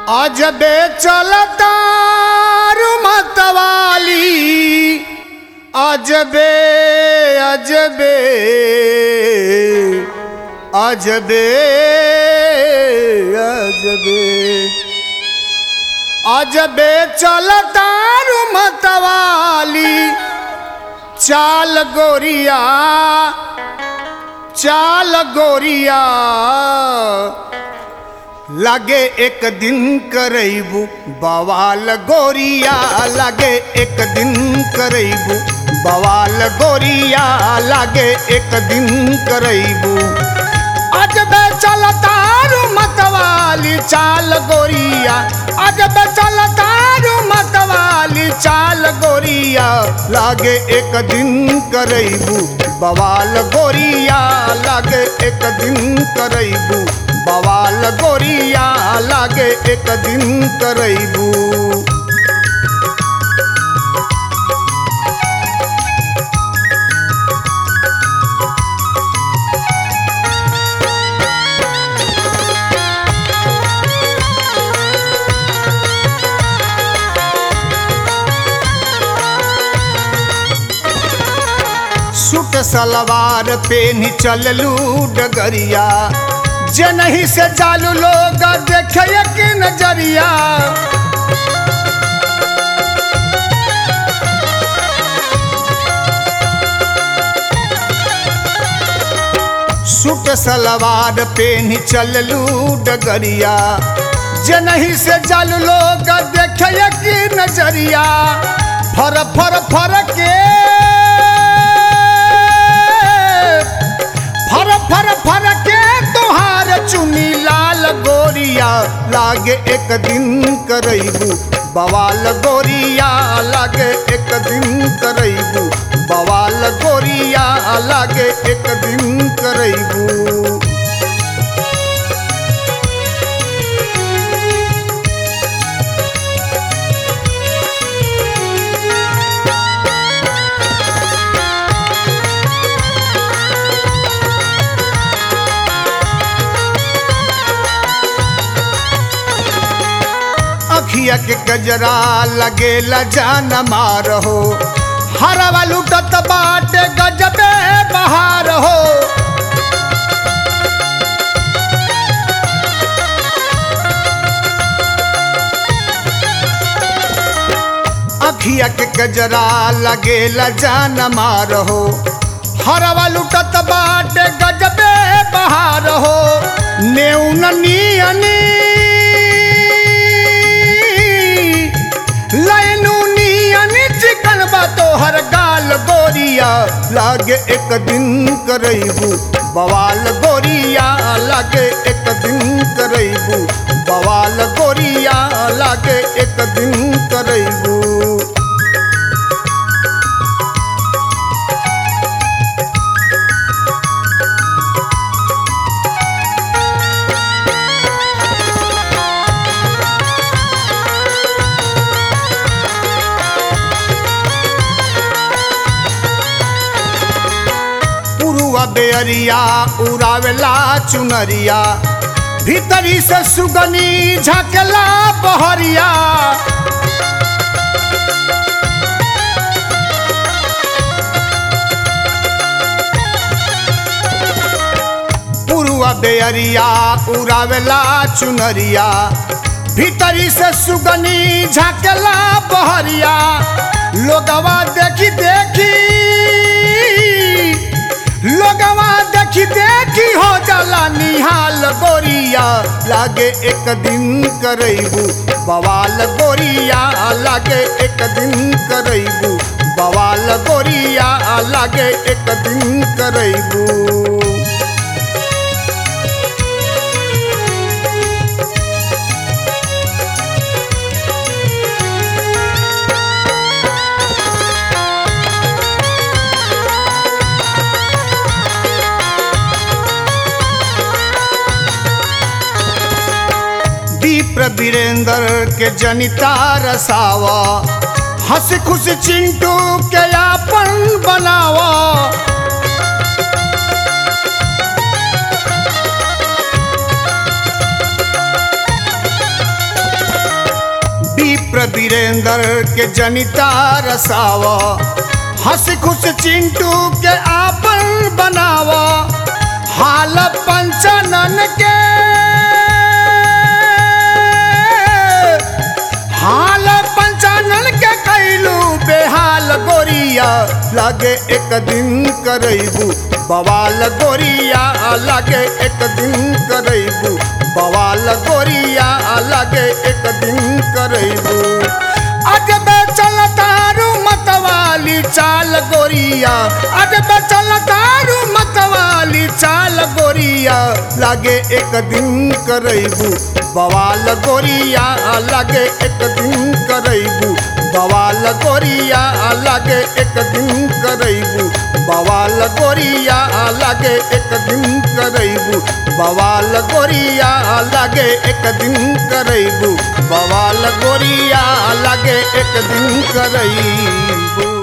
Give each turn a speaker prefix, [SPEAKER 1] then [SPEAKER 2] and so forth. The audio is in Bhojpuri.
[SPEAKER 1] अजबे चलता मतवाली अजबे अजबे अजबे अजबे अजबे चलता मतवाली चाल गोरिया चाल गोरिया लागे एक दिन करैबू बवाल गोरिया लागे एक दिन करैबू बवाल गोरिया लागे एक दिन करैबू अजबे चलतारू मतवाली चाल गोरिया अजबे चलतारू मतवाली चाल गोरिया लागे एक दिन करैबू बवाल गोरिया लागे एक दिन करैबू बवाल गोरिया लागे एक दिन करैबू सूट सलवार पेनी चललू डगरिया जे नहीं से चालू लोग देखे कि नजरिया सूट सलवार पेनी चललू डगरिया जे नहीं से चालू लोग देखे कि नजरिया फर फर फर के फर फर फर के तोहार चुनी लाल गोरिया लागे एक दिन करैबू बवाल गोरिया लागे एक दिन करैबू बवाल गोरिया लागे एक दिन करैबू अखिया के गजरा लगेला जान मारहो हरवा लुटत बाटे गजबे बहार हो अखिया के गजरा लगेला जान मारहो हरवा लुटत बाटे गजबे बहार हो नेउन नियनी लैनू नियन चिकन बा तोहर गाल गोरिया लागे एक दिन करैबू बवाल गोरिया लागे एक दिन करैबू बवाल गोरिया लागे एक दिन करैबू पुरुआ बेअरिया उड़ावेला चुनरिया भीतरी से सुगनी झकला बहरिया पुरुआ बेअरिया उड़ावेला चुनरिया भीतरी से सुगनी झकला बहरिया लोगवा देखी देखी लोगवा देखी देखी हो जाला निहाल गोरिया लागे एक दिन करैबू बवाल गोरिया लागे एक दिन करैबू बवाल गोरिया लागे एक दिन करैबू विप्र वीरेंद्र के जनिता रसावा हंस खुश चिंटू के आपन बनावा वीरेंद्र के जनिता रसाव हंस खुश चिंटू के आपन बनाव हाल पंचनन के हाल पंचानन के कैलू बेहाल गोरिया लगे एक दिन करैबू बवाल गोरिया लगे एक दिन करैबू बवाल गोरिया लगे एक दिन करैबू अजबे चलतारू मतवाली चाल गोरिया अजबे चलतारू मतवाली चाल गोरिया लगे एक दिन करैबू बवाल गोरिया लगे एक दिन करैबू बवाल गोरिया लगे एक दिन करैबू बवाल गोरिया लगे एक दिन करैबू बवाल गोरिया लगे एक दिन करैबू बवाल गोरिया लगे एक दिन करैबू